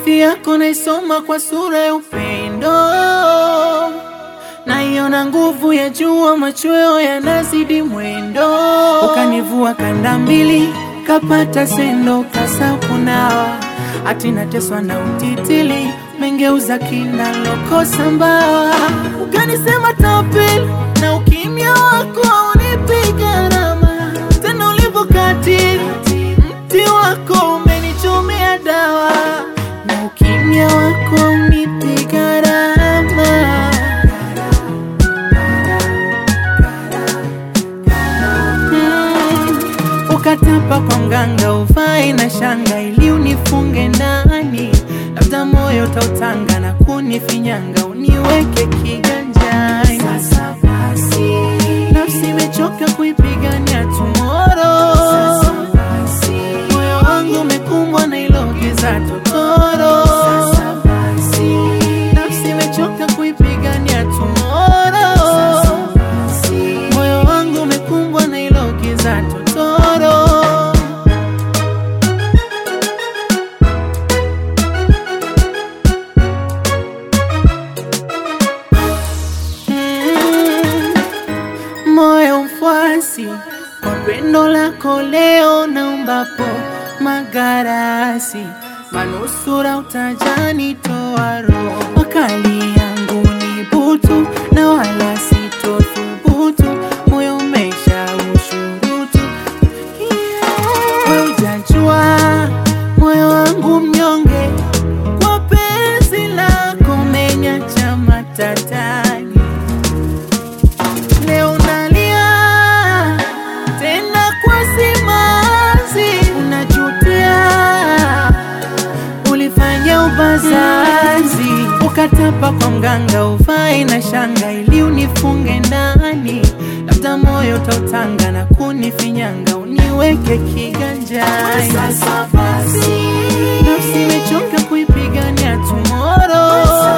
Hadithi yako naisoma kwa sura ya upendo, naiona nguvu ya jua, machweo yanazidi mwendo. Ukanivua kanda mbili, kapata sendo, kasa kunawa, ati nateswa na utitili, mengeuza kina lokosa mbawa. Ukanisema tapeli, na ukimya wako unipi gharama, tena ulivyokatili mti wako umenichomea dawa, na ukimya wako unipi gharama. Mm, ukatapa kwa mganga uvai na shanga ili unifunge ndani, labda moyo tautanga na kunifinyanga uniweke kiganjani. Sasa basi, nafsi imechoka kuipigania tomorrow. Sasa basi, moyo wangu umekumbwa na ilo giza totoro. Sasa basi, nafsi imechoka kuipigania tomorrow. Sasa basi, moyo wangu umekumbwa na ilo giza totoro. Mm, moyo mfuasi kwa pendo lako leo naombapo magarasi manusura utajani toa roho makali yangu ni butu na wala sitothubutu moyo umesha ushurutu yeah. Ujajua moyo wangu mnyonge kwa penzi lako menyacha matatani Leo nalia tena kwa simanzi, unajutia ulifanya ubazazi, ukatapa kwa mganga uvai na shanga ili unifunge ndani, labda moyo tautanga na kunifinyanga uniweke kiganjani. Sasa basi, nafsi imechoka kuipigania tomorrow.